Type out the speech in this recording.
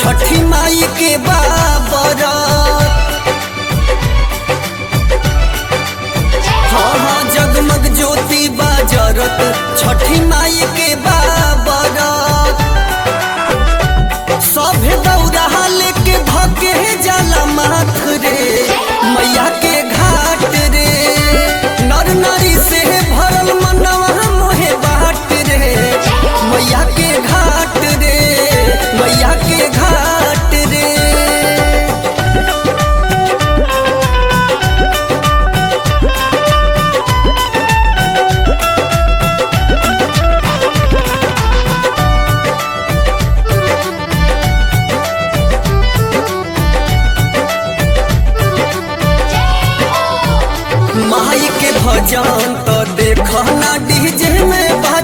छठी माई के बाबरत हाँ हाँ जगमग ज्योति बाजरत छठी माई के बाबरत सभे दौड़ा लेके भगे जाला माथ रे मैया के घाट रे नर नारी से भरल मनवा मोहे बाट रे मैया के घाट रे मैया के घाट रे माई के भजन तो देख ना डीजे में बा